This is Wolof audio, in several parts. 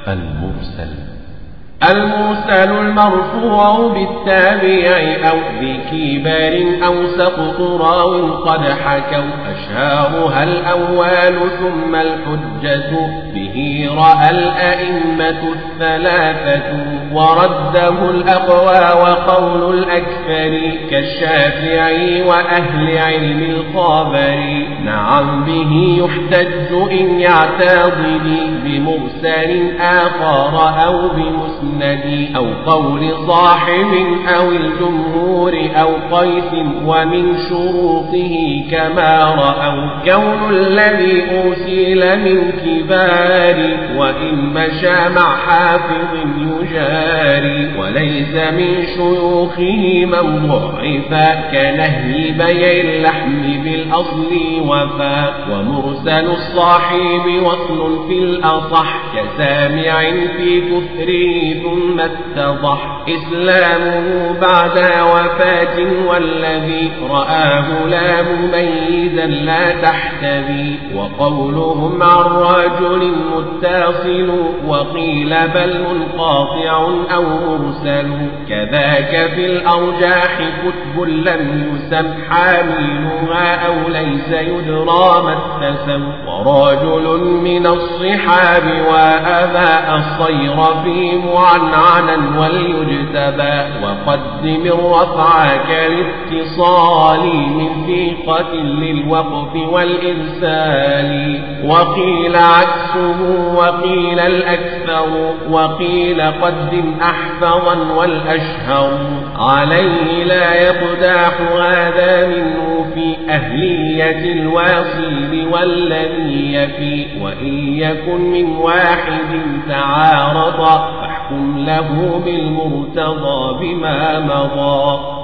المرسل المرسل المرفوع بالتابع أو بكبار أو سقط راو قد حكوا أشهارها الأول ثم الحجة به رأى الأئمة الثلاثة ورده الأقوى وقول الأكثر كالشافعي وأهل علم الخابر نعم به يحتج إن يعتضد بمرسل آخر أو بمسلم المسند أو قول صاحب أو الجمهور أو قيس ومن شروطه كما رأوا كون الذي أرسل من كبار وإن مشى مع حافظ يجاري وليس من شيوخه من ضعفا كنهي بيع اللحم بالأصل وفا ومرسل الصاحب وصل في الأصح كسامع في كفره ثم اتضح إسلامه بعد وفاة والذي رآه لا مميزا لا تحتذي وقولهم عن رجل متصل وقيل بل منقاطع أو مرسل كذاك في الأرجاح كتب لم يسم حاملها أو ليس يدرى ما اتسم ورجل من الصحاب وأبى الصير في معنعنا وليجتبى وقدم الرفع كالاتصال من ثقة للوقف والإرسال وقيل عكسه وقيل الأكثر وقيل قدم أحفظا والأشهر عليه لا يقداح هذا منه في أهلية الواصل والذي يفي وإن يكن من واحد تعارض فاحكم له بالمرتضى بما مضى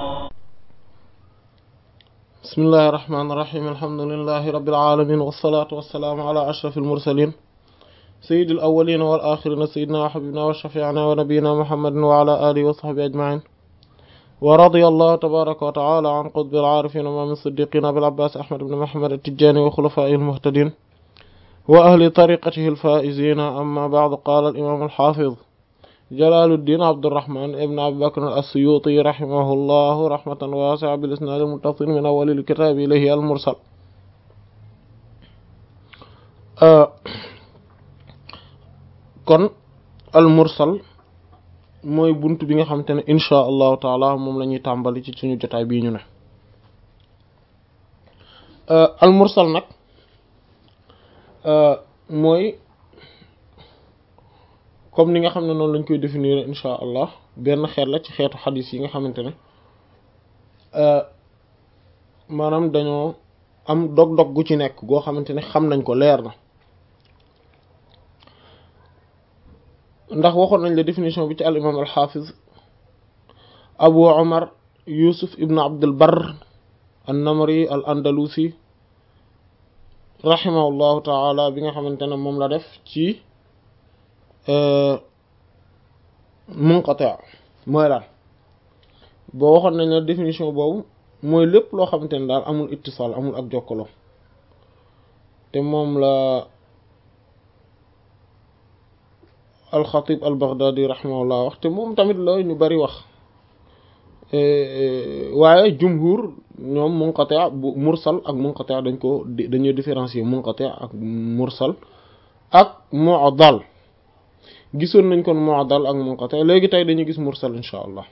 بسم الله الرحمن الرحيم الحمد لله رب العالمين والصلاة والسلام على أشرف المرسلين سيد الأولين والآخرين سيدنا وحبيبنا وشفيعنا ونبينا محمد وعلى آله وصحبه أجمعين ورضي الله تبارك وتعالى عن قطب العارفين ومن الصديقين أبي العباس أحمد بن محمد التجاني وخلفائه المهتدين وأهل طريقته الفائزين أما بعد قال الإمام الحافظ جلال الدين عبد الرحمن ابن أبي بكر السيوطي رحمه الله رحمة واسعة بالإسناد المتصل من أول الكتاب إليه المرسل آه kon al mursal mooy bunt bi nga xamante ne insha allahu taala moom la ñuy tàmbali ci suñu jotaay bii ñu ne al mursal nag mooy comme ni nga xam ne noonu lañ koy définir insha allah benn xeet la ci xeetu xadis yi nga xamante ne maanaam dañoo am dog-dog gu ci nekk goo xamante ne xam nañ ko leer na ndax waxoon nañ la définition bi ci al imam al xaafiz abu omar yusuf ibn abdul bar an namri al andalusi rahimahullahu taala bi nga xamante ne moom la def ci munqati mooy daal boo waxoon nañ la définition boobu mooy lépp loo xamante ne daal amul ittisaal amul ak jokkaloo te moom la alxatib al baghdadi rahimahullah wax te moom tamit la ñu bari wax waaye jumhur ñoom munqati bu mursal ak munqati dañ ko dañuy différencier munqati ak mursal ak mu'dal gisoon nañ kon mu'dal ak munqati léegi tey dañuy gis mursal insha allah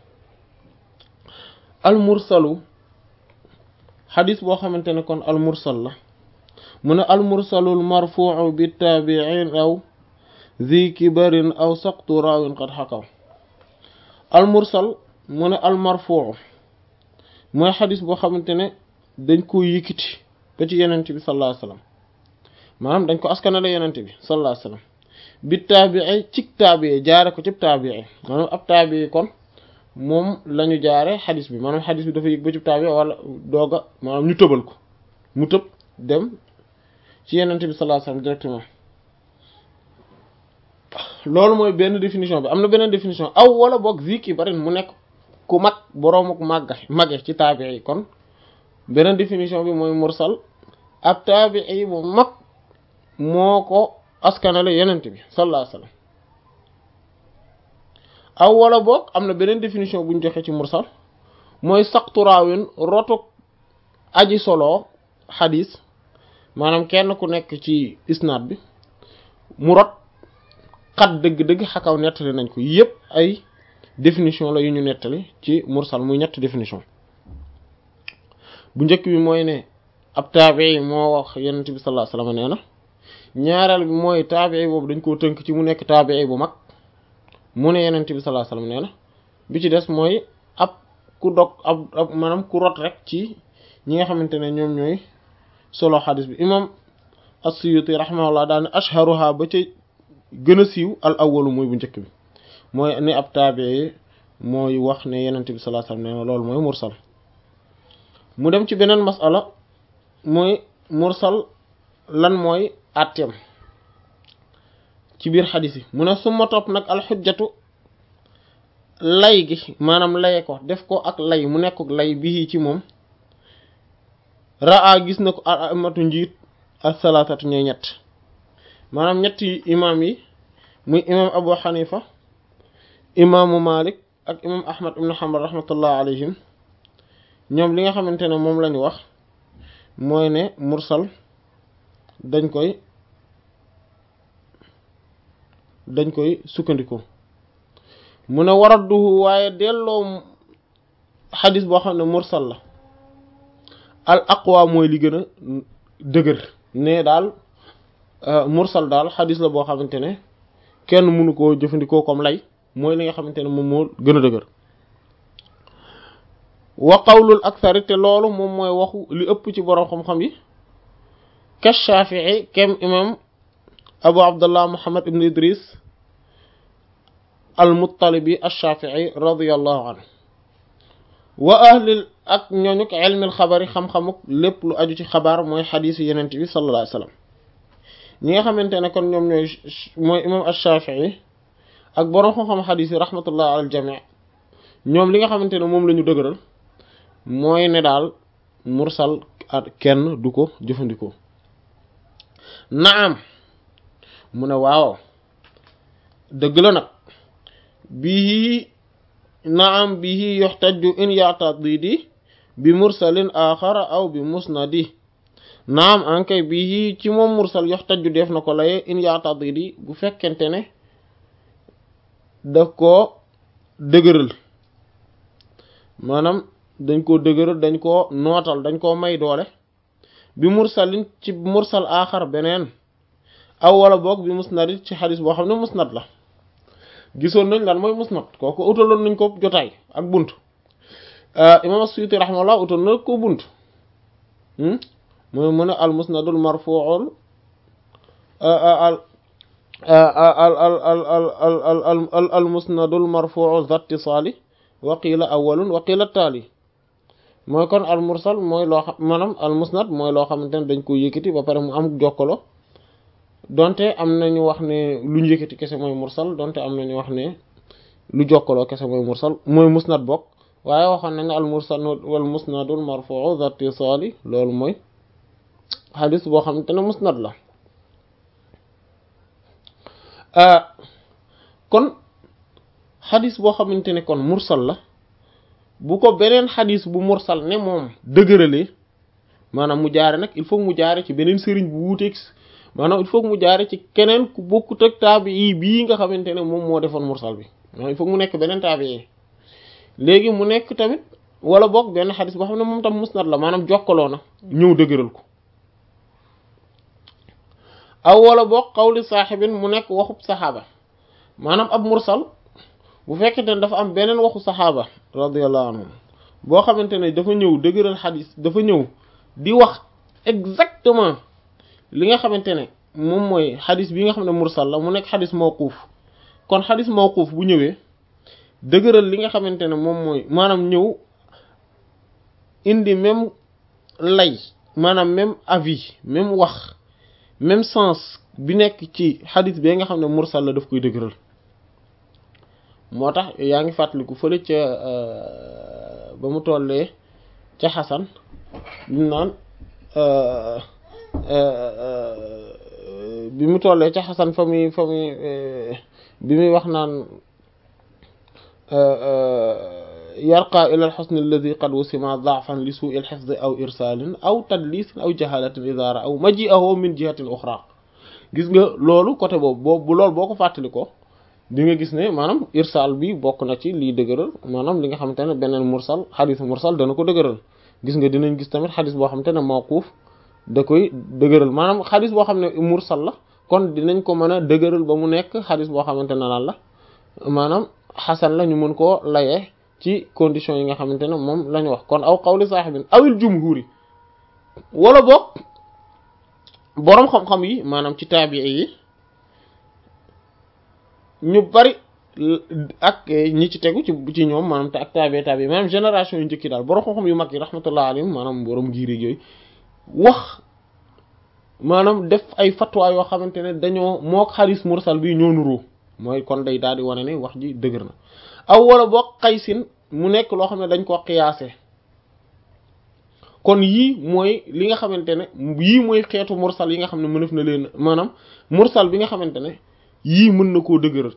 al mursalu xadis boo xamante ne kon al mursal la mu ne al mursalul marfu'u bi taabi'in aw zi kibarin aw saqtu raawin qad xakaw al mursal mu ne al marfuu mooy xadis boo xamante ne dañ ko yëkkati ba ci yenent bi sallallahu alayhi wasallam maanaam dañ ko askanale yenent bi sallallahu alayhi wasallam bi taabii ci taabii jaare ko ci taabii maanaam ab taabii kon moom la ñu jaare xadis bi maanaam xadis bi dafa yëg ba ci taabii wala dooga maanaam ñu tëbal ko mu tëb dem ci yenent bi sallallahu alayhi wasallam directement loolu mooy benn définition bi am na beneen définition aw wala boog ziki bari mu nekk ku mag boroom ak màgga mage ci taabii yi kon beneen définition bi mooy mursal ab taabii bu mag moo ko askanale yenent bi sallallahu alayhi wasallam aw wala boog am na beneen définition bu ñu joxe ci mursal mooy saqtu raawin rotuk aji solo xadis maanaam kenn ku nekk ci isnaad bi mu rot xat dëgg-dëgg xakaw nettali nañ ko yépp ay définition la yu ñu nettali ci mursal muy ñetti définition bu njëkk bi mooy ne ab taabii moo wax yonent bi sallallahu alayhi wasallam nee na ñaareel bi mooy taabii boobu dañ koo tënk ci mu nekk taabii bu mag mu ne yonent bi sallallahu alayhi wasallam nee na bi ci des mooy ab ku dog ab ab maanaam ku rot rek ci ñi nga xamante ne ñoom ñooy solo xadis bi imam as-Suyuti rahimahullah daal ne ashharuha ba ca gën a siiw al awwalu mooy bu njëkk bi mooy ni ab taabii mooy wax ne yonent bi sallallahu alayhi wasallam nee na loolu mooy mursal mu dem ci beneen masala mooy mursal lan mooy àtteem ci biir xadis yi mu ne suma topp nag alxujjatu lay gi maanaam laye ko def ko ak lay mu nekk lay bii ci moom raa gis na ko amatu njiit ak salaatatu ñooy ñett maanaam ñetti imaam yi muy imaam abu xanifa imaamu malik ak imaam ahmad ibnu hanbal rahmatullah alayhim ñoom li nga xamante ne moom lañu wax mooy ne mursal dañ koy dañ koy sukkandiku mu ne waradduhu waaye delloo xadis boo xam ne mursal la al aqwa mooy li gën a dëgër ne daal mursal daal xadis la boo xamante ne kenn mënu koo jëfandikoo comme lay mooy li nga xamante ne moom moo gën a dëgër wa qawlul akthari te loolu moom mooy waxu li ëpp ci borom xam-xam yi ka shafii kem imam abu abdullah muhammad ibn idris al muttalibi ash-shafii radiyallahu anhu wa ahlil ak ñooñuk ilmil xabari xam-xamuk lépp lu aju ci xabaar mooy xadiisu yenent bi sallallahu alayhi wasallam ñi nga xamante ne kon ñoom ñooy mooy imam ash-shafii ak borom xam-xam xadiis yi rahmatullah al jami ñoom li nga xamante ne moom la ñu dëgëral mooy ne daal mursal kenn du ko jëfandikoo naam mu ne waaw dëgg la nag bii naam bii yuxtaju in ya'tadidi bi mursalin axara aw bi musnadi naam ankay bii ci moom mursal yuxtaju def na ko laye in ya'tadidi bu fekkente ne daf koo dëgëral maanaam dañ koo dëgëral dañ koo nootal dañ koo may doole bi mursalin ci mursal aaxar beneen aw wala boog bi musnadit ci xadis boo xam ne musnad la gisoon nañ lan mooy musnad kooku utaloon nañ ko jotaay ak bunt imam Suyuti rahimahullah utal na ko bunt mooy mu ne al musnadul marfu'ul al al al al al al musnadul marfu'u zattisaali wa qiila awwalun wa qiila taali mooy kon al mursal mooy loo xam maanaam al musnad mooy loo xamante ne dañ ko yëkkati ba pare mu am jokkalo donte am nañu wax ne lu ñu yëkkati kese mooy mursal donte am nañu wax ne lu jokkaloo kese mooy mursal mooy musnad bokk waaye waxoon nañ ne al mursal wal musnadul marfu'u zattisaali loolu mooy xadis boo xamante ne musnad la kon xadis boo xamante ne kon mursal la bu ko beneen xadis bu mursal ne moom dëgëralee maanaam mu jaare nag il faut mu jaare ci beneen sëriñ bu wuuteeg maanaam il faut mu jaare ci keneen ku bokkut ak taabi yi bii nga xamante ne moom moo defoon mursal bi maanaam il faut mu nekk beneen taabi yi léegi mu nekk tamit wala boog benn xadis boo xam ne moom tam musnad la maanaam jokkaloo na ñëw dëgëral ko aw wala boog xawli saaxibin mu nekk waxub saxaaba maanaam ab mursal bu fekkente ne dafa am beneen waxu saxaaba radiyallahu anhum boo xamante ne dafa ñëw dëgëral xadis dafa ñëw di wax exactement li nga xamante ne moom mooy xadis bi nga xam ne mursal la mu nekk xadis mawquuf kon xadis mawquuf bu ñëwee dëgëral li nga xamante ne moom mooy maanaam ñëw indi même lay maanaam même avis même wax même sens bi nekk ci xadis bi nga xam ne mursal la daf koy dëgëral moo tax yaa ngi fàttaliku fële ca ba mu tollee ca xasan bimu naan bi mu tollee ca xasan fa muy fa muy bi muy wax naan yarqa ila alxusn alladi qad wusima daafan li suu il xifdi aw irsalin aw tadlisin aw jahalatin idara aw maji'ahu min jihatin uxra gis nga loolu côté boobu boobu bu loolu boo ko fàttali ko di nga gis ne maanaam irsal bi bokk na ci liy dëgëral maanaam li nga xamante ne beneen mursal xadis mursal dana ko dëgëral gis nga dinañ gis tamit xadis boo xamante ne mawquuf da koy dëgëral maanaam xadis boo xam ne mursal la kon dinañ ko mën a dëgëral ba mu nekk xadis boo xamante ne lan la maanaam xasan la ñu mën koo layee ci conditions yi nga xamante ne moom la ñu wax kon aw qawli saaxibin awil jumhuri wala boog boroom xam-xam yi maanaam ci taabii yi ñu bari ak ñi ci tegu ci ci ñoom maanaam te ak taabii taabii maanaam génération yu njëkki daal boroom xam-xam yu mag yi rahmatullah alayhim maanaam boroom giiri yooyu wax maanaam def ay fatwa yoo xamante ne dañoo mook xadis mursal bi ñoo nuroo mooy kon day daal di wane ne wax ji dëgër na aw wala boog xaysin mu nekk loo xam ne dañ ko xiyaase kon yii mooy li nga xamante ne yii mooy xeetu mursal yi nga xam ne mënef na leen maanaam mursal bi nga xamante ne yii mën na koo dëgëral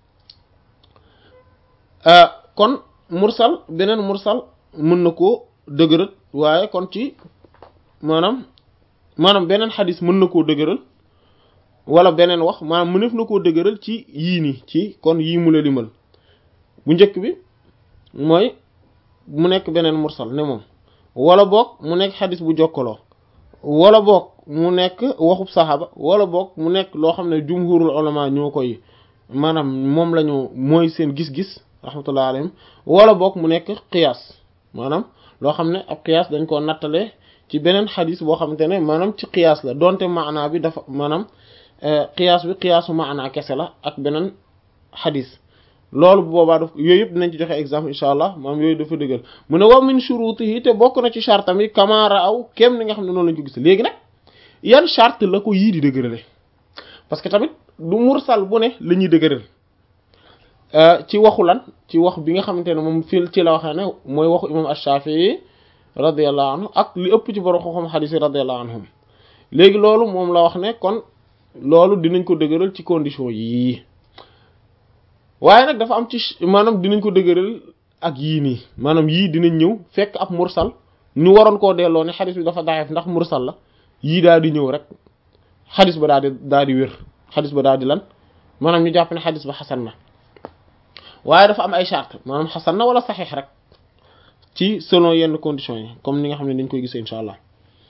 kon mursal beneen mursal mën na koo dëgëral waaye kon ci maanaam maanaam beneen xadis mën na koo dëgëral wala beneen wax maanaam mënef na koo dëgëral ci yii nii ci kon yii mu la limal bu njëkk bi mooy mu nekk beneen mursal ne moom wala boog mu nekk xadis bu jokkaloo wala boog mu nekk waxub saxaaba wala boog mu nekk loo xam ne jumhurul ulama ñoo koy maanaam moom la ñu mooy seen gis-gis rahmatullah alayhim wala boog mu nekk qiyaas maanaam loo xam ne ab qiyaas dañ koo nattale ci beneen xadis boo xamante ne maanaam ci qiyaas la donte maanaa bi dafa maanaam qiyaas bi qiyaasu maanaa kese la ak beneen xadis loolu bu boobaa daf yooyu yëpp dinañ ci joxe exemple incha allah maam yooyu dafa dëggal mu ne wa min shurutihi te bokk na ci charte mi kamaara aw kem ni nga xam ne noonu lañ ko gis léegi nag yan charte la ko yii di dëgërale parce que tamit du mursal bu ne la ñuy dëgëral ci waxu lan ci wax bi nga xamante ne moom fii ci la waxee ne mooy waxu imam ash-Shafi'i radiyallahu anhu ak li ëpp ci borom xam-xam xadiis yi radiyallahu anhum léegi loolu moom la wax ne kon loolu dinañ ko dëgëral ci condition yii waaye nag dafa am ci maanaam dinañ ko dëgëral ak yii nii maanaam yii dinañ ñëw fekk ab mursal ñu waroon koo delloo ne xadis bi dafa daxeef ndax mursal la yii daal di ñëw rek xadis ba daal di daal di wér xadis ba daal di lan maanaam ñu jàpp ne xadis ba xasan na waaye dafa am ay charte maanaam xasan na wala saxiix rek ci selon yenn conditions yi comme ni nga xam ne dañ koy gisee incha allah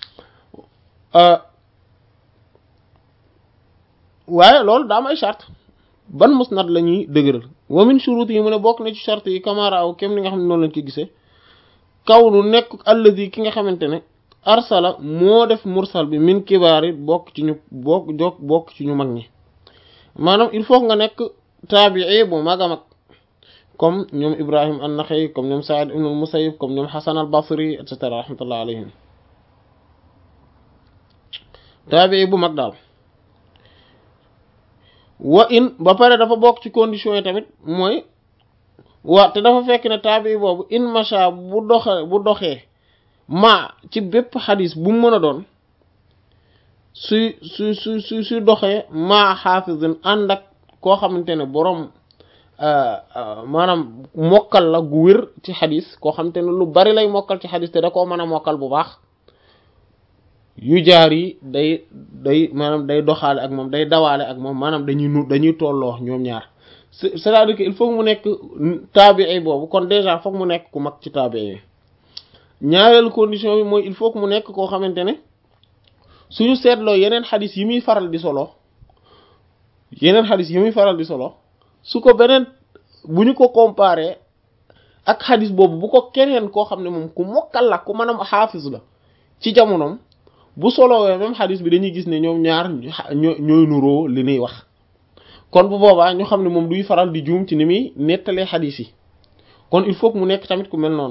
waaye loolu daa am ay charte ban musnad la ñuy dëgëral wa min shurut yi mu ne bokk na ci charte yi kamaraaw kem ni nga xam ne noonu lañ ko gisee kaw nu nekk alladi ki nga xamante ne arsala moo def mursal bi min kibaari bokk ci ñu bokk jokk bokk ci ñu mag ñi maanaam il faut nga nekk taabii bu mag a mag comme ñoom ibrahim an-Nakha'i comme ñoom Sa'id ibn al-Musayyib comme ñoom Hasan al-Basri et cetera rahmatullah alayhim taabii bu mag daal wa in ba pare dafa bokk ci conditions yi tamit mooy wa te dafa fekk ne taabi boobu in macha bu doxe bu doxee ma ci bépp xadis bu mu mën a doon su su su su su doxee ma xaafisin ànd ak koo xamante ne boroom maanaam mokkal la gu wér ci xadis koo xamante ne lu bari lay mokkal ci xadis te da koo mën a mokkal bu baax yu jaar yi day day maanaam day doxaale ak moom day dawaale ak moom maanaam dañuy nu dañuy tolloo ñoom ñaar c'est-à-dire que il faut mu nekk taabii boobu kon déjà foog mu nekk ku mag ci taabii yi ñaareelu condition bi mooy il faut que mu nekk koo xamante ne suñu seetloo yeneen xadis yi muy faral di solo yeneen xadis yi muy faral di solo su ko beneen bu ñu ko comparé ak xadis boobu bu ko keneen koo xam ne moom ku mokkal la ku mën a xaafis la ci jamonoom bu solowee même xadis bi dañuy gis ne ñoom ñaar ñooy nuroo li ñuy wax kon bu boobaa ñu xam ne moom duy faral di juum ci ni muy nettalee xadis yi kon il faut que mu nekk tamit ku mel noonu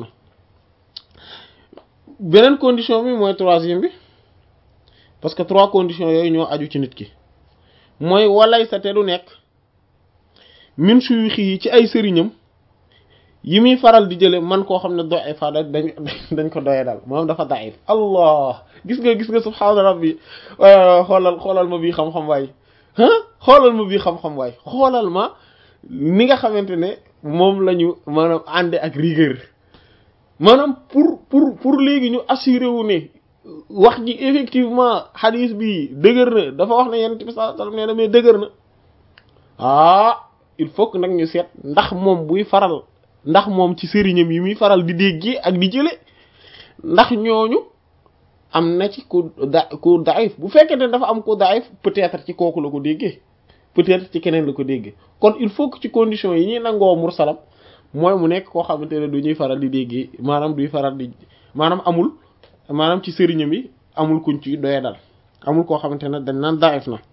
beneen condition bi mooy troisième bi parce que trois conditions yooyu ñoo aju ci nit ki mooy walay sa te du nekk min suyuxi yi ci ay sëriñam yi muy faral di jële man koo xam ne do ay fa dañ dañ ko doye daal moom dafa daif allah gis nga gis nga subhaana rabbi xoolal xoolal ma bii xam-xam waay xoolal ma bii xam-xam waay xoolal ma ni nga xamante ne moom la ñu maanaam ànde ak rigueur maanaam pour pour pour léegi ñu assuré wu ne wax ji effectivement xadis bi dëgër na dafa wax ne yonent bi sallallahu alayhi wasallam nee na mais dëgër na ah il faut que nag ñu seet ndax moom buy faral ndax moom ci sëriñam yi muy faral di déggee ak di jële ndax ñooñu am na ci ku da ku daif bu fekkee ne dafa am ku daif peut-être ci kooku la ko déggee peut-être ci keneen la ko déggee kon il faut que ci conditions yi ñuy nangoo mursalam mooy mu nekk koo xamante ne du ñuy faral di déggee maanaam duy faral di maanaam amul maanaam ci sëriñam yi amul kuñ ci doye dal amul koo xamante ne dañ naan daif na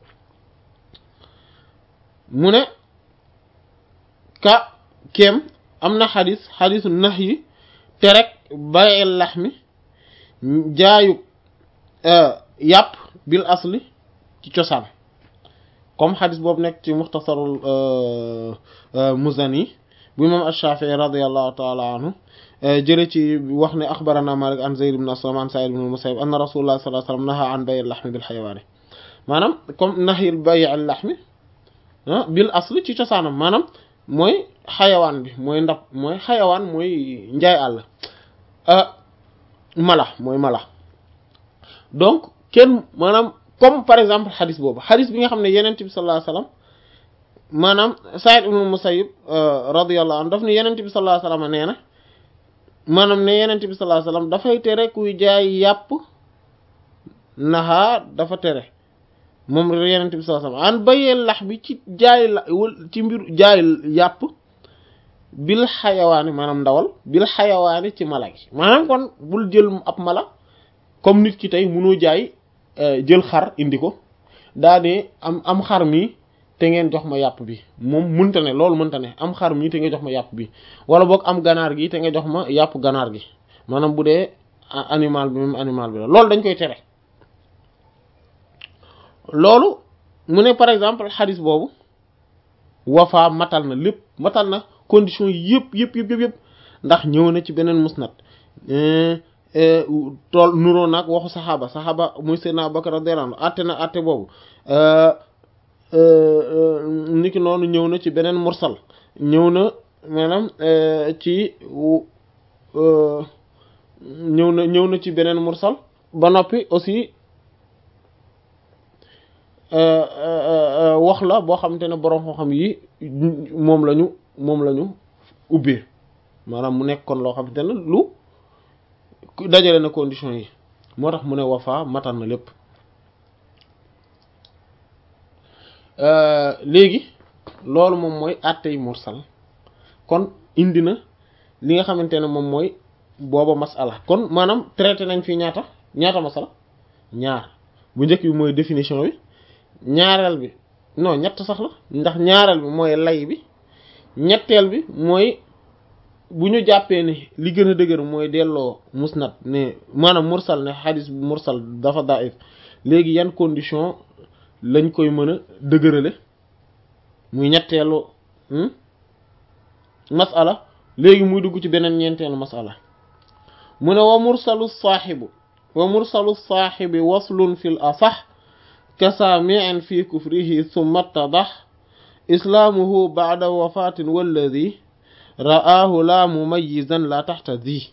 mu ne ka kem am na xadis xadisu nax yi te rek bayel lax mi jaayu yàpp bil asli ci cosaan comme xadis boobu nekk ci muxtasarul muzani bu imam ash-Shafi'i radiyallahu ta'ala anhu jële ci wax ne axbarana Malik an Zayd ibn Aslam an Sa'id ibn Musayyib anna rasulullah sallallahu alayhi wasallam naha an bay' al-lahm bil hayawaani maanaam comme nahyil bay' al-lahm bil asli ci cosaanam maanaam mooy xayawaan bi mooy ndab mooy xayawaan mooy njaay àll mala mooy mala donc kenn maanaam comme par exemple xadis boobu xadis bi nga xam ne yenent bi sallallahu alayhi wasallam maanaam Sa'id ibn Musayyib radiyallahu anhu daf ne yenent bi sallallahu alayhi wasallam nee na maanaam ne yenent bi sallallahu alayhi wasallam dafay tere kuy jaay yàpp naxaa dafa tere moom yenent bi sallallahu alayhi wasallam an bayee lax bi ci jaay la ci mbir jaay yàpp bil xayawaani maanaam ndawal bil xayawaani ci mala gi maanaam kon bul jël ab mala comme nit ki tey munoo jaay jël xar indi ko daa ne am am xar mi te ngeen jox ma yàpp bi moom mënta ne loolu mënta ne am xar mi te nga jox ma yàpp bi wala boog am ganaar gi te nga jox ma yàpp ganaar gi maanaam bu dee animal bi même animal bi la loolu dañ koy tere loolu mu ne par exemple xadis boobu wafa matal na lépp matal na condition yëpp yëpp yëpp yëpp ndax ñëw na ci beneen musnad tool nuroo nag waxu saxaaba saxaaba muy Seydina Abubakar radiyallahu anhu atte na atte boobu niki noonu ñëw na ci beneen mursal ñëw na maanaam ci ñëw na ñëw na ci beneen mursal ba noppi aussi wax la boo xamante ne boroom xam-xam yi moom lañu moom lañu ubbee maanaam mu nekk kon loo xamante ne lu dajale na condition yi moo tax mu ne wafa matal na lépp léegi loolu moom mooy àttey mursal kon indi na li nga xamante ne moom mooy booba masala kon maanaam traité nañ fi ñaata ñaata masala ñaar bu njëkk bi mooy définition bi ñaareel bi non ñett sax la ndax ñaareel bi mooy lay bi ñetteel bi mooy bu ñu jàppee ne li gën a dëgër mooy delloo musnad ne maanaam mursal ne xadis bi mursal dafa daif léegi yan condition lañ koy mën a dëgërale muy ñetteelu masala léegi muy dugg ci beneen ñeenteelu masala mu ne wa mursalu saaxibu wa mursalu saaxibi waslun fil asax kasaami'in fi kufrihi thumma ttadax islaamuhu ba'da wafatin walladi ra'aahu la mumayyizan la taxta zi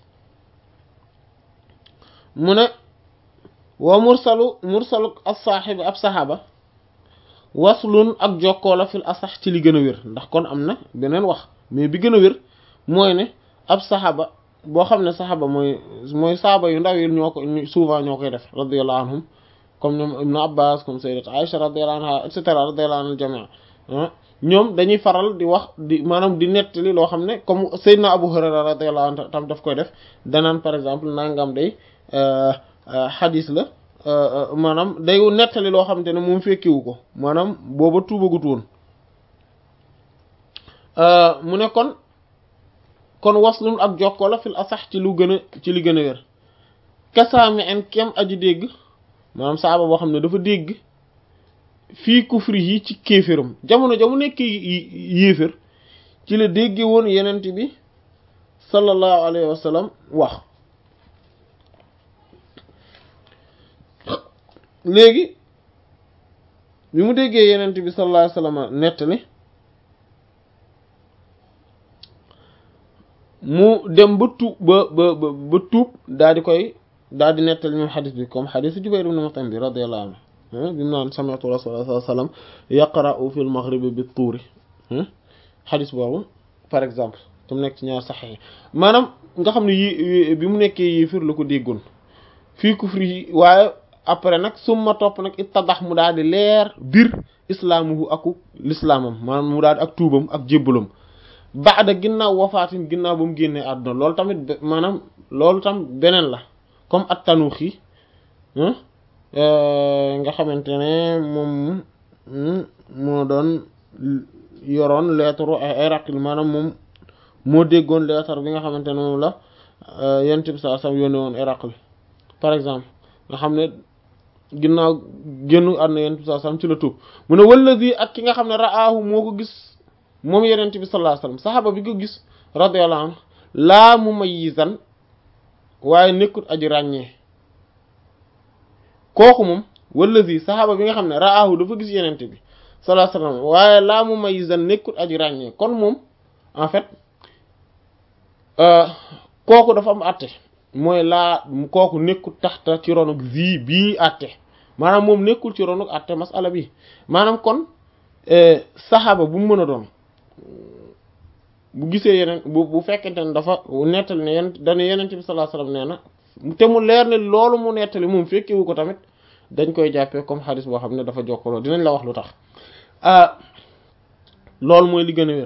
mu ne wa mursalu mursalu as-saaxibi ab saxaaba waslun ak jokkoo la fil asax ci li gën a wér ndax kon am na beneen wax mais bi gën a wér mooy ne ab saxaaba boo xam ne saxaaba mooy mooy saaba yu ndaw yi ñoo ko souvent ñoo koy def radiyallahu anhum comme ñoom ibnu abbas comme sayyidat aisha radiyallahu anha et cetera radiyallahu anhu jamia ñoom dañuy faral di wax di maanaam di nettali loo xam ne comme sayyidna abu hurayra radiyallahu anhu tam daf koy def danaan par exemple nangam day xadis la maanaam day nettali loo xamante ne moom fekkiwu ko maanaam booba tuubagut woon mu ne kon kon waslun ak jokkoo la fil asax ci lu gën a ci li gën a wér kasaami en kem aji dégg maanaam saaba boo xam ne dafa dégg fii kufri yi ci kéeféram jamono jamu nekk yéefér ci la dégge woon yenent bi sallallahu alayhi wa sallam wax léegi bi mu déggee yenent bi sallallahu alayhi wa sallam nettali mu dem ba tuub ba ba ba tuub daal di koy daal di nettali ñoom xadis bi comme xadis Jubayr ibn Mut'im bi radiyallahu anhu bi mu naan sami'tu rasulullah sallallahu alayhi wasallam yaqra'u fil maghribi bit tuuri xadis boobu par exemple te mu nekk ci ñaar saxex maanaam nga xam ne yi bi mu nekkee yéefir la ko déggoon fii kufri yi waaye après nag summa topp nag ittadax mu daal di leer bir islaamuhu aku lislaamam maanaam mu daal di ak tuubam ak jébbalam baada ginnaaw wafaatin ginnaaw ba mu génnee àdduna loolu tamit maanaam loolu tam beneen la comme at tanuuxi nga xamante ne moom moo doon yoroon lettre Héraclius maanaam moom moo déggoon lettre bi nga xamante ne moom la yonent bi sallallahu alayhi wasallam yónnee woon Héraclius par exemple nga xam ne ginnaaw génnu àdduna yonent bi sallallahu alayhi wasallam ci la tuub mu ne wallazi ak ki nga xam ne ra'aahu moo ko gis moom yonent bi sallallahu alayhi wasallam saxaaba bi ko gis radiyallahu anhu laa mumayyizan waaye nekkut aji ràññee kooku moom wallazi saxaaba bi nga xam ne ra'aahu dafa gis yonent bi sallallahu alayhi wasallam waaye laa mumayyizan nekkut aji ràññee kon moom en fait kooku dafa am àtte mooy laa kooku nekkul taxta ci ronuk zi bii àtte maanaam moom nekkul ci ronuk àtte masala bi maanaam kon saxaaba bu mu mën a doon bu gisee yeneen bu bu fekkente ne dafa nettali ne yenn dañu yenente bi sallallahu alayhi wasallam nee na te mu leer ne loolu mu nettali moom fekkewu ko tamit dañ koy jàppee comme xadis boo xam ne dafa jokkaloo dinañ la wax lu tax loolu mooy li gën a wér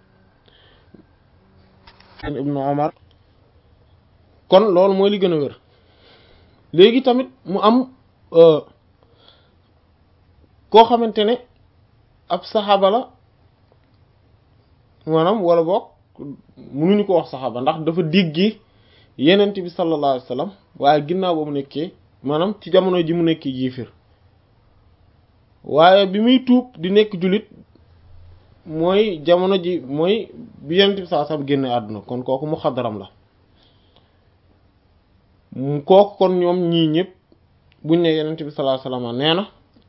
ibnu Umar kon loolu mooy li gën a wér léegi tamit mu am koo xamante ne ab saxaaba la maanaam wala boog mënuñu ko wax saxaaba ndax dafa diggi yenent bi sallallahu alayhi wasallam waaye ginnaaw ba mu nekkee maanaam ci jamono ji mu nekkee jiifir waaye bi muy tuub di nekk jullit mooy jamono ji mooy bi yenent bi sallallahu alayhi wasallam génne àdduna kon kooku mu xadaram la kooku kon ñoom ñii ñëpp buñ ne yenent bi sallallahu alayhi wasallam nee na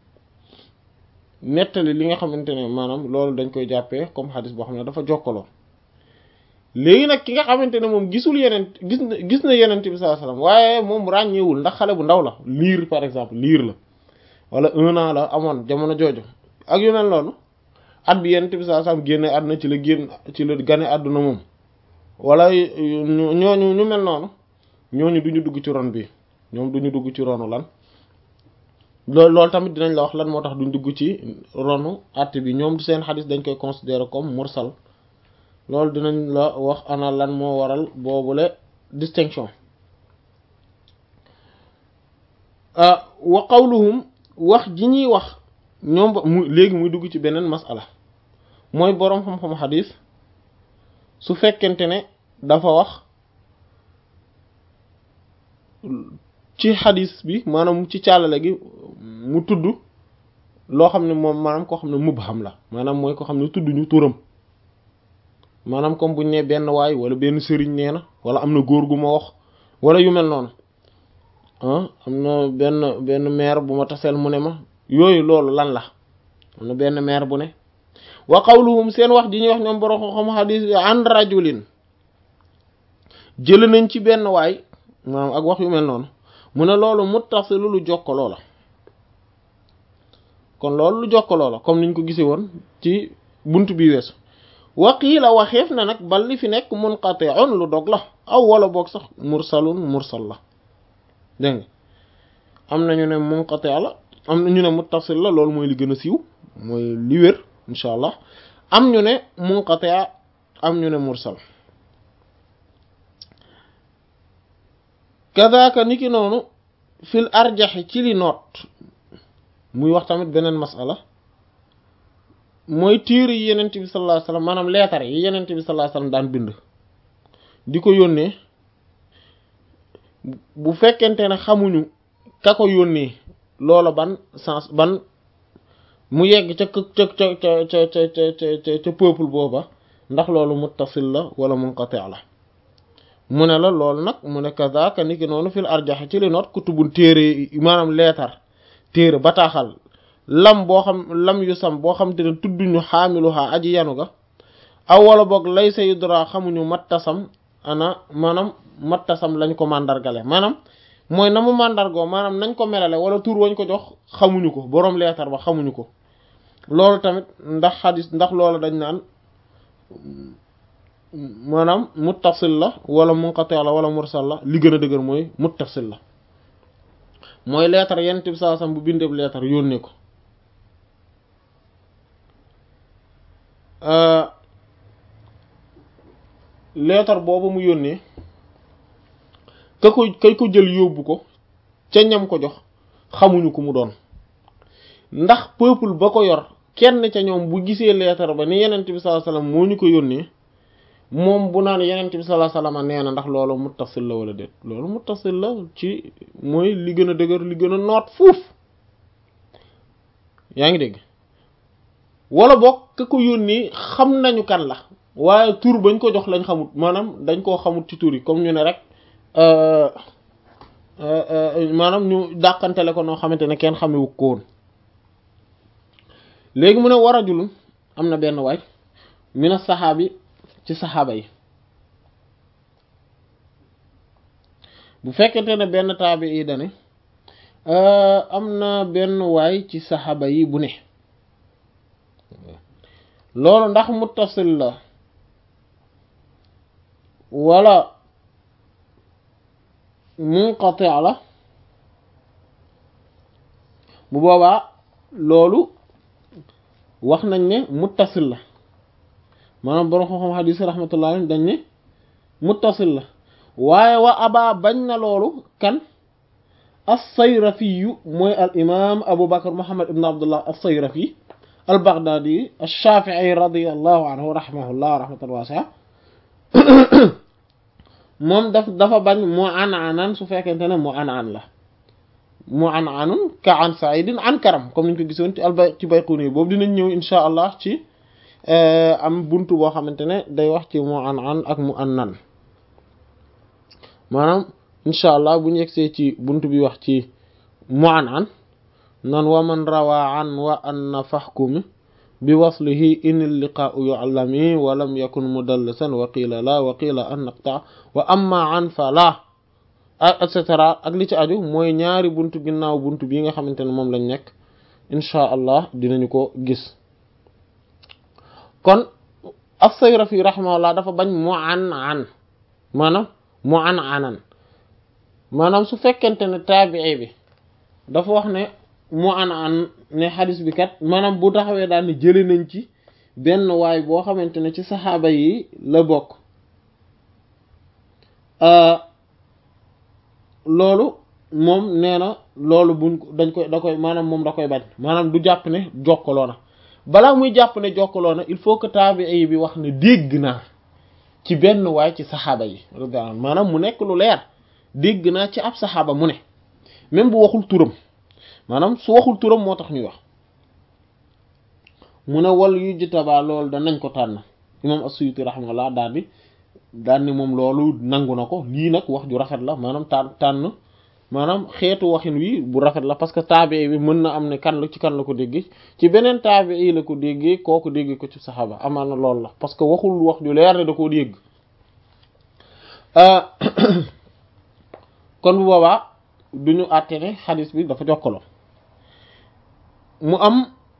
nettali li nga xamante ne maanaam loolu dañ koy jàppee comme xadis boo xam ne dafa jokkaloo léegi nag ki nga xamante ne moom gisul yeneen gis na gis na yenent bi sallallahu alayhi wasallam waaye moom ràññeewul ndax xale bu ndaw la liir par exemple liir la wala un an la amoon jamono jooju ak yu mel noonu at bi yenent bi sallallahu alayhi wasallam génne àdduna ci la génn ci la gane àdduna moom wala ñooñu ñu mel noonu ñooñu duñu dugg ci ron bi ñoom duñu dugg ci ronu lan loolu loolu tamit dinañ la wax lan moo tax duñ dugg ci ronu àtte bi ñoom seen xadis dañ koy considérer comme mursal loolu dinañ la wax ana lan moo waral boobule distinction wa qawluhum wax ji ñuy wax ñoom ba mu léegi muy dugg ci beneen masala mooy boroom xam-xam xadis su fekkente ne dafa wax ci xadis bi maanaam ci càllale gi mu tudd loo xam ne moom maanaam koo xam ne mubham la maanaam mooy ko xam ne tudd ñu turam maanaam comme buñ ne benn waay wala benn sëriñ nee na wala am na góor gu ma wax wala yu mel noonu ah am na benn benn maire bu ma taseel mu ne ma yooyu loolu lan la am na benn maire bu ne wa qawluhum seen wax ji ñuy wax ñoom borom xam xadis an rajulin jël nañ ci benn waay maanaam ak wax yu mel noonu mu ne loolu muttasilu lu jokkaloo la kon loolu lu jokkaloo la comme niñ ko gisee woon ci bunt bi weesu waqiila waxeef na nag bal li fi nekk munqati'un lu dog la aw wala boog sax mursalun mursal la dégg nga am na ñu ne munqati' la am na ñu ne muttasil la loolu mooy li gën a siiw mooy li wér incha allah am ñu ne munqati' am ñu ne mursal kadaka niki noonu fil arjaxi ci li noot muy wax tamit beneen masala mooy téere yi yenent bi sallallahu alayhi wasallam maanaam leetar yi yenent bi sallallahu alayhi wasallam daan bind di ko yónnee bu fekkente ne xamuñu ka ko yónnee loola ban sens ban mu yegg ca ca ca ca ca ca ca ca peuple booba ndax loolu muttasil la wala munqati' la mu ne la loolu nag mu ne kazaka niki noonu fil arjax ci li noot kutubul téere maanaam leetar téere bataaxal lam boo xam lam yu sam boo xam te ne tudduñu xaamiluha aji yanu ga aw wala boog lay sa yudra xamuñu mattasam ana maanaam mattasam lañ ko màndargale maanaam mooy na mu màndargoo maanaam nañ ko melale wala tur wañ ko jox xamuñu ko boroom leetar ba xamuñu ko loolu tamit ndax xadis ndax loolu dañ naan maanaam muttasil la wala munqati la wala mursal la li gën a dëgër mooy muttasil la mooy leetar yenn tib saa sam bu bindeeb leetar yónnee ko leetar boobu mu yónnee ka ko kay ko jël yóbbu ko ca ñam ko jox xamuñu ku mu doon ndax peuple ba ko yor kenn ca ñoom bu gisee leetar ba ni yenent bi sallallahu alayhi wasallam moo ñu ko yónnee moom bu naan yenent bi sallallahu alayhi wasallam nee na ndax loolu muttasil la wala déet loolu muttasil la ci mooy li gën a dëgër li gën a noot fuuf yaa ngi dégg wala boog ka ko yónnee xam nañu kan la waaye tur bañ ko jox lañ xamut maanaam dañ koo xamut ci tur yi comme ñu ne rek maanaam ñu dàqantele ko noo xamante ne kenn xamewu ko woon léegi mu ne war a julum am na benn waay mina saxaabi ci saxaaba yi bu fekkente ne benn taabi yi dane am na benn waay ci saxaaba yi bu ne loolu ndax muttasil la wala munqati la bu boobaa loolu wax nañ ne muttasil la maanaam borom xam-xam xadiis rahmatullah alayhi dañ ne muttasil la waaye wa aba bañ na loolu kan as-Sayrafi mooy al imaam Abu Bakr Muhammad ibn Abdullah as-Sayrafi al-Baghdadi ash-Shafi'i radiyallahu anhu rahimahullah rahmatan wasi'a moom daf dafa bañ mu an anan su fekkente ne mu an an la mu an anun ka an Sa'idin an Karam comme niñ ko gisoon ci albay ci Bayquni boobu dinañ ñëw insha allah ci am buntu boo xamante ne day wax ci mu an an ak mu an nan maanaam incha allah bu ñu yegsee ci buntu bi wax ci mu an an nan wa man rawa an wa anna fahkumi bi waslihi in liqaa'u yu'lami wa lam yakun mudallisan wa qila la wa qila an naqta wa amma an fa la et cetera ak li ci aju mooy ñaari buntu ginnaaw buntu bii nga xamante ne moom lañ nekk incha allah dinañu ko gis kon as-Sayrafi rahimahullah dafa bañ mu an an maanaam mu an anan maanaam su fekkente ne taabii bi dafa wax ne mu an an ne xadis bi kat maanaam bu taxawee daal ne jële nañ ci benn waay boo xamante ne ci saxaaba yi la bokk loolu moom nee na loolu buñ dañ koy da koy maanaam moom da koy bañ maanaam du jàpp ne jokkaloo na balaa muy jàpp ne jokkaloo na il faut que taabii bi wax ne dégg naa ci benn waay ci saxaaba yi maanaam mu nekk lu leer dégg naa ci ab saxaaba mu ne même bu waxul turam maanaam su waxul turam moo tax ñuy wax mu ne wal yu jitabaa loolu danañ ko tànn imam as-Suyuti rahimahullah daal di daal ni moom loolu nangu na ko lii nag wax ju rafet la maanaam tànn tànn maanaam xeetu waxin wi bu rafet la parce que taabi bi mën na am ne kan la ci kan la ko déggee ci beneen taabi yi la ko déggee kooku déggee ko ci saxaaba amaan na loolu la parce que waxul wax ju leer ne da koo dégg kon bu boobaa du ñu àtte ne xadis bi dafa jokkaloo mu am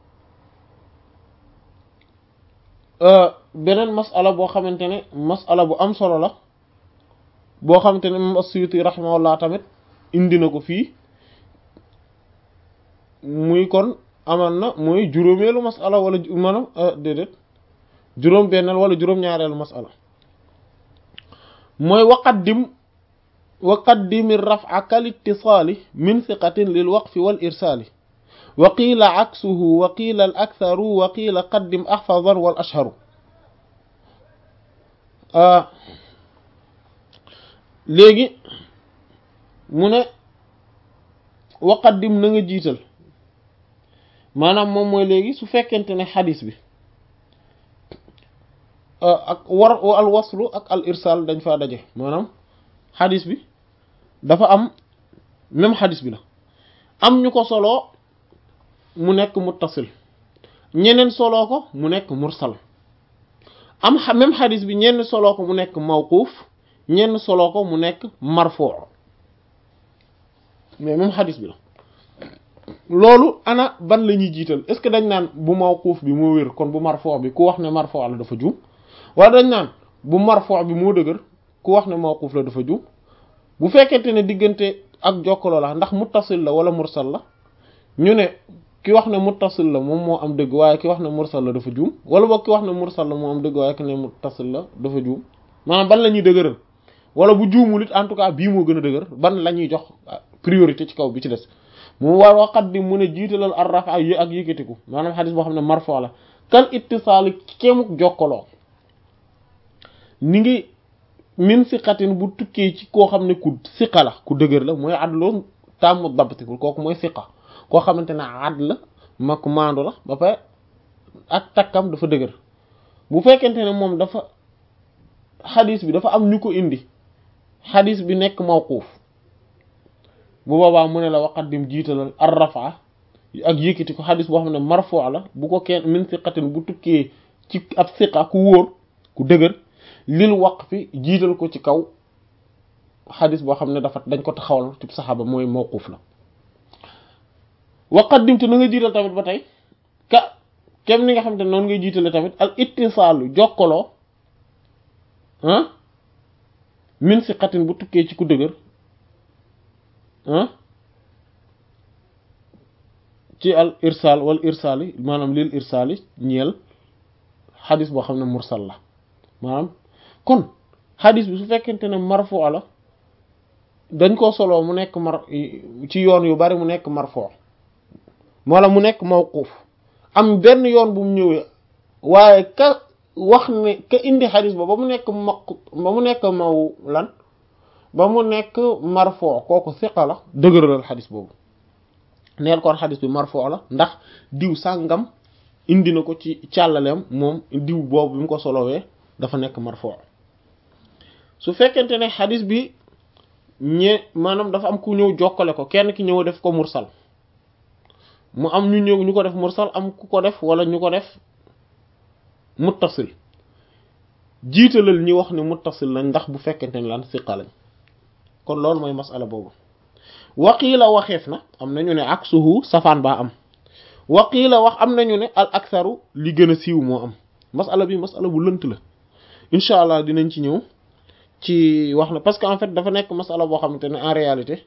beneen masala boo xamante ne masala bu am solo la boo xamante ne moom as-Suyuti rahimahullah tamit indi na ko fii muy kon amal na mooy juróomeelu masala wala maanaam déedéet juróom benneel wala juróom-ñaareelu masala mooy waqaddim waqaddimi raf'a kal ittisaali min thiqatin lil waqfi wal irsaali wa qiila aksuhu wa qiila al aktharu wa qiila qaddim ahfadan wal ashharu léegi mu ne waqaddim na nga jiital maanaam moom mooy léegi su fekkente ne xadis bi ak war al waslu ak al irsal dañ faa daje maanaam xadis bi dafa am même xadis bi la am ñu ko soloo mu nekk muttasil ñeneen soloo ko mu nekk mursal am même xadis bi ñenn soloo ko mu nekk mawquuf ñenn solo ko mu nekk marfuu mais même xadis bi la loolu ana ban la ñuy jiital est ce que dañ naan bu mawquuf bi moo wér kon bu marfuu bi ku wax ne marfuu la dafa juum wala dañ naan bu marfuu bi moo dëgër ku wax ne mawquuf la dafa juum bu fekkente ne diggante ak jokkaloo la ndax muttasil la wala mursal la ñu ne ki wax ne muttasil la moom moo am dëgg waaye ki wax ne mursal la dafa juum wala boog ki wax ne mursal la moo am dëgg waaye ki ne muttasil la dafa juum maanaam ban la ñuy dëgëral wala bu juumul it en tout cas bii moo gën a dëgër ban la ñuy jox priorité ci kaw bi ci des mu war waxat di mu ne jiitalal ar rafa ak yëkkatiku maanaam xadis boo xam ne marfo la kal ittisaali kéemuk jokkaloo ni ngi min siqatin bu tukkee ci koo xam ne ku siqa la ku dëgër la mooy adloon tàmmu dabtikul kooku mooy siqa koo xamante ne ad la ma ku maandu la ba pare ak takkam dafa dëgër bu fekkente ne moom dafa xadis bi dafa am ñu ko indi xadis bi nekk mawquuf bu boobaa mu ne la waqaddim jiitalal ar rafa ak yëkkati ko xadis boo xam ne marfu la bu ko kenn min siqatin bu tukkee ci ab siqa ku wóor ku dëgër lil waqfi jiital ko ci kaw xadis boo xam ne dafa dañ ko taxawal ci saxaaba mooy mawquuf la waqaddim te na nga jiital tamit ba tey ka kem ni nga xam te noonu ngay jiitale tamit al ittisaalu jokkaloo ah min siqatin bu tukkee ci ku dëgër ah ci al irsal wal irsaali maanaam lil irsaali ñeel xadis boo xam ne mursal la maanaam kon xadis bi su fekkente ne marfu la dañ koo soloo mu nekk mar ci yoon yu bari mu nekk marfu wala mu nekk mawquuf am benn yoon bu mu ñëwee waaye ka wax ne ka indi xadis ba ba mu nekk maq ba mu nekk maw lan ba mu nekk marfu kooku siqa la dëgëralal xadis boobu neel kon xadis bi marfu la ndax diw sàngam indi na ko ci càllaleem moom diw boobu bi mu ko solowee dafa nekk marfu su fekkente ne xadis bi ñe maanaam dafa am ku ñëw jokkale ko kenn ki ñëw def ko mursal mu am ñu ñëw ñu ko def mursal am ku ko def wala ñu ko def muttasil jiitalal ñi wax ne muttasil lañ ndax bu fekkente ne lan siqa lañ kon loolu mooy masala boobu waqiila waxeef na am nañu ne ak suhu safaan baa am waqiila wax am nañu ne al aksaru li gën a siiw moo am masala bi masala bu lënt la incha allah dinañ ci ñëw ci wax na parce que en fait dafa nekk masala boo xamante ne en réalité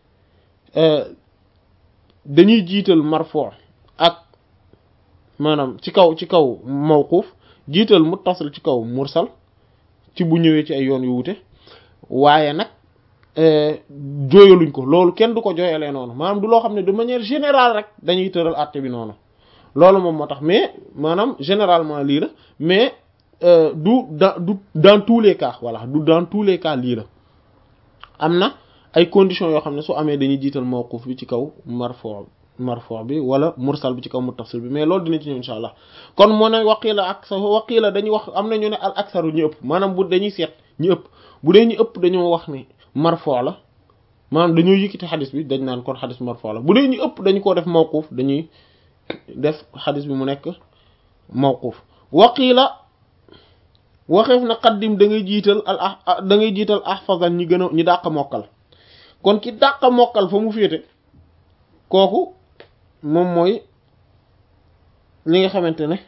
dañuy jiital marfo ak maanaam ci kaw ci kaw mawquuf jiital muttasil ci kaw mursal ci bu ñëwee ci ay yoon yu wute waaye nag jooyaluñ ko loolu kenn du ko jooyalee noonu maanaam du loo xam ne de manière générale rek dañuy tëral àtte bi noonu loolu moom moo tax mais maanaam généralement lii la mais du dans du dans tous les cas voilà du dans tous les cas lii la am na ay conditions yoo xam ne su amee dañuy jiital mawquf bi ci kaw marfo marfo bi wala mursal bi ci kaw muttasil bi mais loolu dina ci ñëw insha allah kon moo ne waqila ak sa waqila dañuy wax am na ñu ne al aksaru ñu ëpp maanaam bu dañuy seet ñu ëpp bu dee ñu ëpp dañoo wax ne marfo la maanaam dañoo yëkkati xadis bi dañ naan kon xadis marfo la bu dee ñu ëpp dañu koo def mawquf dañuy def xadis bi mu nekk mawquf waqila waxeef na qaddim da ngay jiital al ah da ngay jiital ahfazan ñi gën a ñi dàq mokkal kon ki dàq mokkal fa mu féete kooku moom mooy li nga xamante ne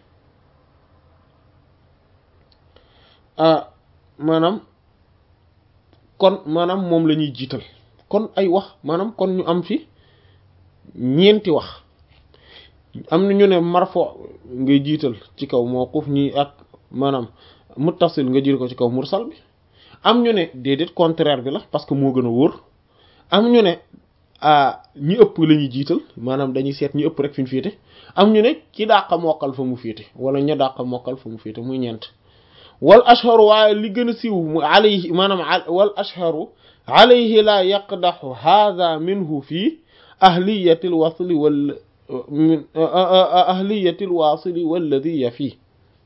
ah maanaam kon maanaam moom la ñuy jiital kon ay wax maanaam kon ñu am fi ñeenti wax am na ñu ne marfo ngay jiital ci kaw mawquf ñi ak maanaam muttasil nga jiital ko ci kaw mursal bi am ñu ne déedéet contraire bi la parce que moo gën a wóor am ñu ne ñi ëpp la ñuy jiital maanaam dañuy seet ñi ëpp rek fi ñu féete am ñu ne ci dàqa mokkal fa mu féete wala ña dàqa mokkal fa mu féete muy ñeent wal ashharu waaye li gën a siiw mu alayhi maanaam wal ashharu alayhi la yaqdaxu hadha minhu fii ahliyati l wasli wal min ahliyati l wasili walladi ya fii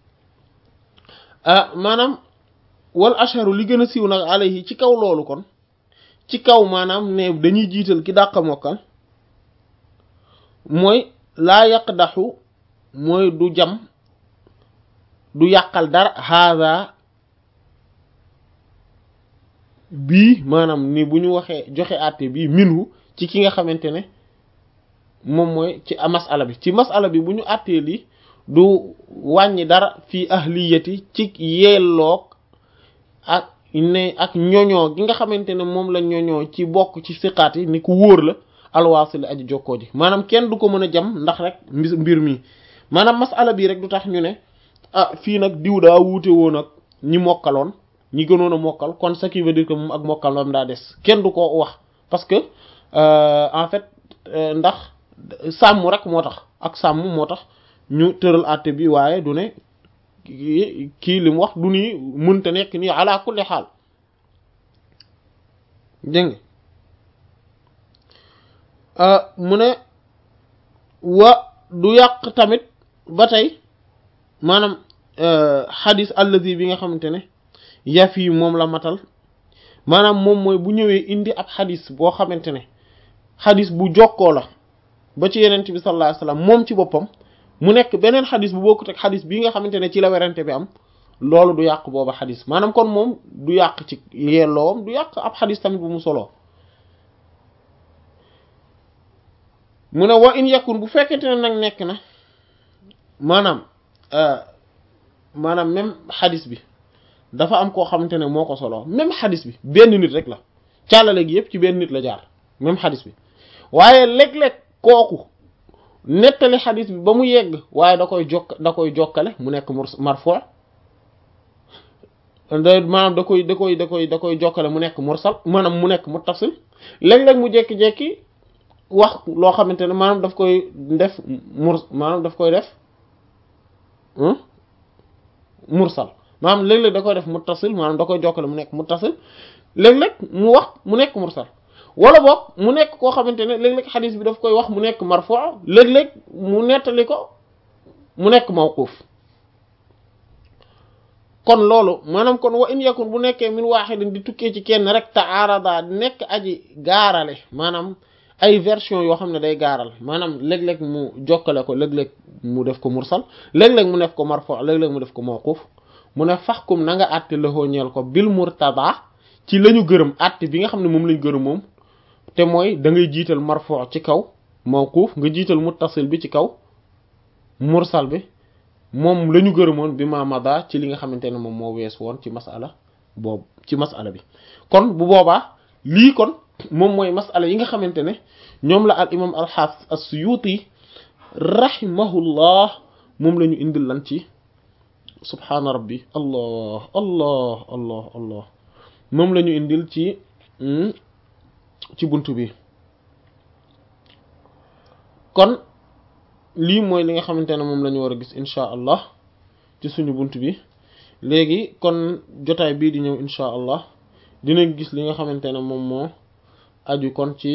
maanaam wal ashharu li gën a siiw nag alayhi ci kaw loolu kon ci kaw maanaam ne dañuy jiital ki dàq mokkal mooy laa yaqdaxu mooy du jam du yàqal dara haada bii maanaam ni bu ñu waxee joxe àtte bii minhu ci ki nga xamante ne moom mooy ci masala bi ci masala bi bu ñu àttee lii du wàññi dara fii ahliyati ci yelloog ak ne ak ñoñoo gi nga xamante ne moom la ñoñoo ci bokk ci siqaat yi ni ku wóor la alwaasili aji jokkoo ji maanaam kenn du ko mën a jam ndax rek mbir mi maanaam masala bii rek du tax ñu ne ah fii nag diw daa wuute woon ak ñi mokkaloon ñi gënoon a mokkal kon ce qui veut dire que moom ak mokkal moom daa des kenn du ko wax parce que en fait ndax sàmm rek moo tax ak sàmm moo tax ñu tëral àtte bi waaye du ne kii li mu wax du nii mënta nekk nii ala kulli xaal dégg nga mu ne wa du yàq tamit ba tey maanaam xadis allazi bi nga xamante ne yaf yi moom la matal maanaam moom mooy bu ñëwee indi ab xadis boo xamante ne xadis bu jokkoo la ba ci yenent bi sallallahu alayhi wasallam moom ci boppam mu nekk beneen xadis bu bokkut ak xadis bii nga xamante ne ci la werante bi am loolu du yàq booba xadis maanaam kon moom du yàq ci yelloowam du yàq ab xadis tamit bu mu soloo mu ne wa in yakun bu fekkente ne nag nekk na maanaam maanaam même xadis bi dafa am koo xamante ne moo ko soloo même xadis bi benn nit rek la càllale gi yépp ci benn nit la jaar même xadis bi waaye léeg-léeg kooku nettali xadis bi ba mu yegg waaye da koy jokk da koy jokkale mu nekk marfu da maanaam da koy da koy da koy da koy jokkale mu nekk mursal maanaam mu nekk muttasil léeg-léeg mu jekki-jekki wax loo xamante ne maanaam daf koy def mur maanaam daf koy def mursal maanaam léeg-léeg da koy def muttasil maanaam da koy jokkale mu nekk muttasil léeg-léeg mu wax mu nekk mursal wala boog mu nekk koo xamante ne léeg-léeg xadis bi daf koy wax mu nekk marfu léeg-léeg mu nettali ko mu nekk mawquf kon loolu maanaam kon wa in yakun bu nekkee min waaxidin di tukkee ci kenn rek taarada nekk aji gaarale maanaam ay version yoo xam ne day gaaral maanaam léeg-léeg mu jokkale ko léeg-léeg mu def ko mursal léeg-léeg mu def ko marfu léeg-léeg mu def ko mawquf mu ne faxkum na nga àtte laxoo ñeel ko bil murtada ci la ñu gërëm àtte bi nga xam ne moom lañ gërëm moom te mooy da ngay jiital marfu ci kaw mawquf nga jiital muttasil bi ci kaw mursal bi moom la ñu gërëmoon bi ma mada ci li nga xamante ne moom moo wees woon ci masala boobu ci masala bi kon bu boobaa lii kon moom mooy masala yi nga xamante ne ñoom la al imam al hafiz as-suyuti rahimahullah moom la ñu indil lan ci subhaana rabbi allah allah allah allah moom la ñu indil ci ci bunt bi kon lii mooy li nga xamante ne moom la ñu war a gis insha allah ci suñu bunt bi léegi kon jotaay bii di ñëw insha allah dinañ gis li nga xamante ne moom moo aju kon ci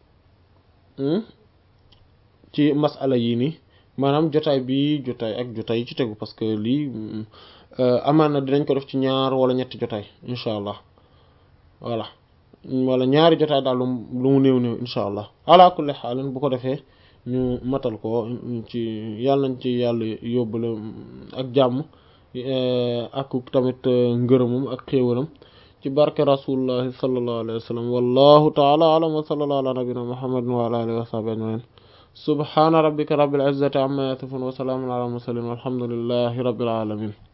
ci masala yii nii maanaam jotaay bi jotaay ak jotaay yi ci tegu parce que lii amaan na dinañ ko def ci ñaar wala ñetti jotaay insha allah voilà wala ñaari jotaay daal lu mu néew néew insha allah ala kulli xaalin bu ko defee ñu matal ko ci yàlla nañ ci yàlla yóbbale ak jàmm ak tamit ngërëmam ak xéewalam ci barke rasulullahi sallallahu alayhi wa sallam wallahu taala alam wa sallallahu ala nabina muhammadin wa ala alihi wa sahbihi ajmain subhana rabbika rabbil izzati amma yasifun wa salamun ala mursalin walhamdulillahi rabbil alamin